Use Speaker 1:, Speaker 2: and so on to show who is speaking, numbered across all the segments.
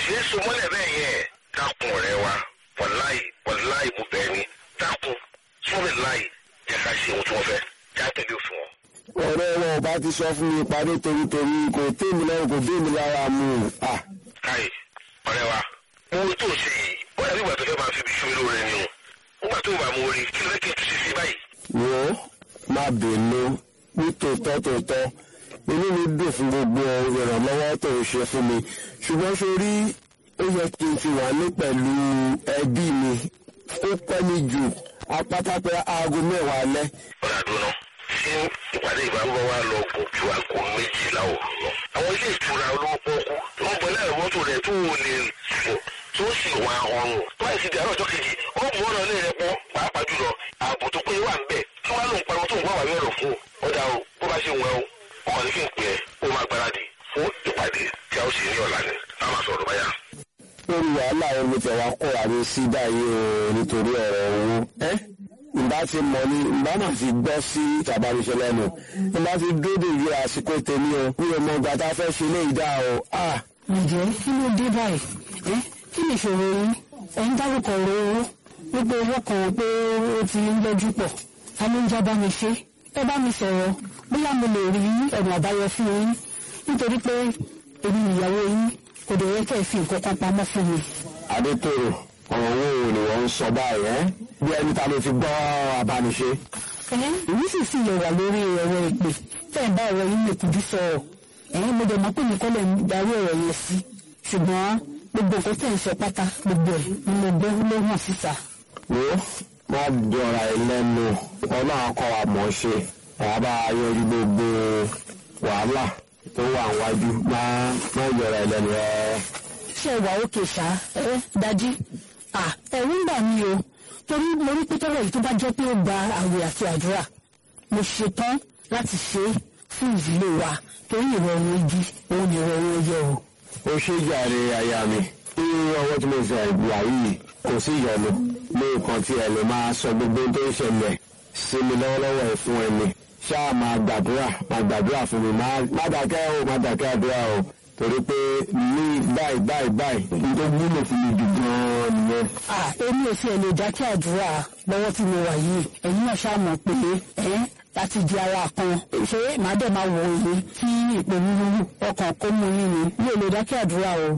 Speaker 1: ṣe é so mọ́lẹ̀ bẹ́ẹ̀ yẹn dákun ọ̀rẹ́ wa wàláì wàláì mo bẹ̀ ni dákun sọ́ọ̀rẹ́ láì jẹ́ ká ṣe ohun tí wọ́n fẹ́ já tẹ̀lé òfin wọn.
Speaker 2: ọ̀rẹ́ wọn ò bá ti sọ fún mi ìpàdé torítorí kò tèmi lọ́rùn kò tèmi lára mu à
Speaker 1: káyì ọ̀rẹ́ wa owó tó ṣe yìí ó yàrá ìgbà tó fẹ́ máa fi ibi ṣó lóore ni o nígbà tó bá mo rí kí ló fẹ́ kí n tún ṣe sí báyìí.
Speaker 2: wò ó má bínú ní tòótọ́ tòótọ́ inú mi dùn fún gbogbo ìrànlọ́wọ́ tó ń ṣe fún mi ṣùgbọ́n sórí ó yẹ kí n ti wà ní pẹ̀lú ẹbí mi ó pẹ́ mi jù apátápẹ́ aago mẹ́wàá alẹ́
Speaker 1: ọ̀rẹ́ àdúrà ṣé ìpàdé ìbámu wa lọ gùn ju aago méjìlá òru lọ. àwọn ilé ìtura olówó pọ́ọ́kú tó ń bọ̀ náà mọ́tò rẹ̀ tó wò lè sùn tó sì wà ọrùn tó àìsí di àárọ̀ ọjọ́ kejì ó mú ọ̀nà ilé rẹ̀ pọ̀ pàápàá jùlọ ààbò tó péye wà ń bẹ̀ kí wọ́n á lòun pariwo tó ń wá wà yọ̀rọ̀ fún ọ ọ̀dà o bó bá ṣe ń wẹ̀ o ọkọ̀ ní kí n pè é ó máa gbáradì fún ìpàdé tí a ó ṣe ní ọ̀la ni a máa sọ̀rọ̀ báyà.
Speaker 2: lórí wàhálà omi tẹ̀wá kóra mi sí báyìí o nítorí ọ̀rọ̀ owó. ẹ́ ìbá ti mọ̀ ni ìbá máa fi gbọ́ sí ìtàbánisẹ́ lẹ́nu ìbá ti dóde ìwé àsìkò tèmi o bí ọmọ ọgbà tá a fẹ́ ṣe lé ìdá o. ah
Speaker 3: ǹjẹ́ kí ló dé báyìí ẹ́ kí ni ìṣòro yín ẹ̀ ń dárúkọ ọ̀rọ̀ owó wípé owó kan pé ó ti ń lọ́jú pọ̀ ta ló ń já bá mi ṣe ẹ bá mi sọ̀rọ̀ bóyá mo lè rí ọ̀nà àbáyọ fún yín nítorí pé èmi nìyàwó yín kò dẹ̀ yẹ kẹ́ ẹ fi nǹkan kan pamọ́ fún mi.
Speaker 2: adétòrò ọ̀rọ̀ owó wo ni wọ́n ń sọ báyìí ẹ́ bí ẹni ta ló ti gbọ́ abániṣe.
Speaker 3: ẹ èmi sì sì lè wà lórí ẹ̀rọ ìpè tẹ́ ẹ̀ bá ọ̀rọ̀ yín lè kùdú sọ̀rọ̀ ẹ̀yin mo dẹ̀ mọ̀ pé mi kọ́ lẹ̀ ń darí ọ̀rọ̀ yẹn sí ṣùgbọ́n gbogbo nǹkan tẹ̀ ń sọ pátá gbogbo ẹ̀ ni mo gbọ́ ló hàn síta.
Speaker 2: wo má dọ̀ra ẹ lẹ́nu ọlọ́run kọ́ wa mọ̀ ọ́ ṣe wàá bá a yọrí gbogbo wàhálà tó wà wájú má má yọra ẹ lẹ́nu ẹ.
Speaker 3: ṣé ẹ wà òkè ṣá ẹ dájú à ẹ̀rù ń bà mí o torí mo rí pé tọ́lọ̀ yìí tó bá jẹ́ pé ó gba àwẹ̀ àti àdúrà mo ṣetán láti ṣe é fún ìdílé wa torí ìrọ̀rùn igi òun ni ìrọ̀rùn ẹyẹ o.
Speaker 2: ó ṣe jàre aya mi ní ọwọ́ tí mo sọ ìgbà yìí kò sí ìyọnu ní nǹkan tí ẹ lè máa sọ gbogbo tó ń ṣẹlẹ̀ sí mi lọ́wọ́lọ́wọ́ ẹ̀ fún ẹni ṣáà máa gbàdúrà máa gbàdúrà fún mi má má dákẹ́ o má dákẹ́ àdúrà o torí pé ní báyìí báyìí báyìí n tó wúlò fún mi jù gan-an nìyẹn.
Speaker 3: à èmi ò fi ẹ̀lẹ́ dákẹ́ àdúrà lọ́wọ́ tí mo wà yìí ẹ̀yin náà ṣáà mọ̀ pé ẹ̀ láti di ara kan ṣé màá dẹ̀ máa wò ó kí ìpèníru ọkàn kó mú yín ni mi ò lè dákẹ́ àdúrà o.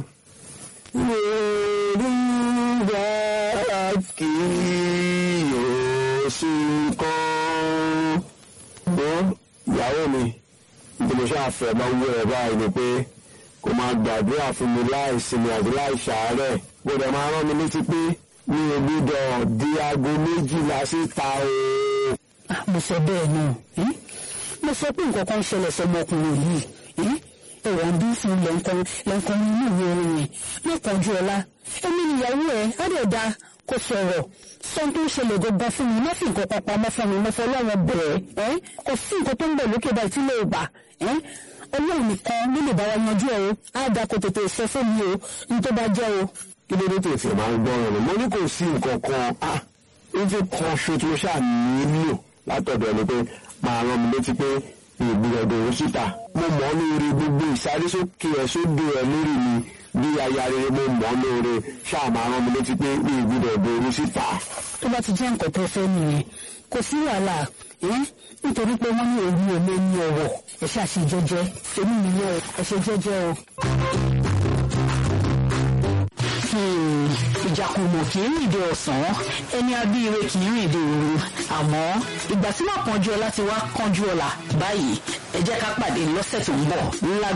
Speaker 2: Yorùbá kì yóò sí kan. Wọ́n ìyàwó mi bí mo ṣáà fẹ́ máa ń wú ẹ̀ báyìí ni pé kò máa gbàdúrà fún mi láì sinmi àti láì ṣàárẹ̀. Gbọ́dọ̀ máa rán mi létí pé mi ò gbọ́dọ̀ di aago méjìlá síta o.
Speaker 3: Ah, mo sọ bẹ́ẹ̀ náà ẹ́n? mo sọ pé nǹkan kan ṣẹlẹ̀ sọmọkùnrin yìí ẹ́n? ẹ̀rọ ń bí fún lẹ́ǹkan lẹ́ǹkan inú ìwé orin yẹn lẹ́kànjú ọ̀la ẹni níyàwó ẹ̀ á dẹ̀ da kó sọ̀rọ̀ sọ tó ń ṣẹlẹ̀ gangan fún mi má fi nǹkan kan pamọ́ fún mi mo fọ ọlọ́run bẹ̀ẹ́ ẹ́ kò sí nǹkan tó ń bẹ̀ lókè báyìí tí lè bà ẹ́ ọlọ́run nìkan ló lè bá wa yanjú ẹ̀ o á da kó tètè sọ fún mi o ní tó bá jẹ́ o.
Speaker 2: Kí ló dé tètè máa ń gbọ́ràn ni? Mo ní kò sí nǹkan kan. Ah! Ife kan ṣo tí mo ṣáà nílò látọ̀dọ̀ ẹni pé máa rán mi létí pé ìgbìyànjú òun síta. Mo mọ̀ ọ́ lóore gbogbo ìsárésókè ẹ̀ sódò ẹ̀ lórí mi bí aya rere mo mọ̀ ọ́ lóore ṣáà máa rán mi létí pé ìgbìyànjú òun síta.
Speaker 3: tó bá ti jẹ́ nǹkan tó fẹ́ nìyẹn kò sí wàhálà ẹ́n nítorí pé wọ́n ní èmi ò lè ní ọ̀wọ̀ ẹ ṣe àṣejẹjẹ èmi nìyẹn o ẹ ṣe jẹ́jẹ́ o. Hmm, ìjàkùmọ̀ kì í rìn dé ọ̀sán ẹni abíire kì í rìn dé òru àmọ́ ìgbà tí wọ́n kánjú ọlá ti wá kánjú ọlá báyìí ẹ jẹ́ ká pàdé lọ́sẹ̀ tó ń bọ̀ ńlá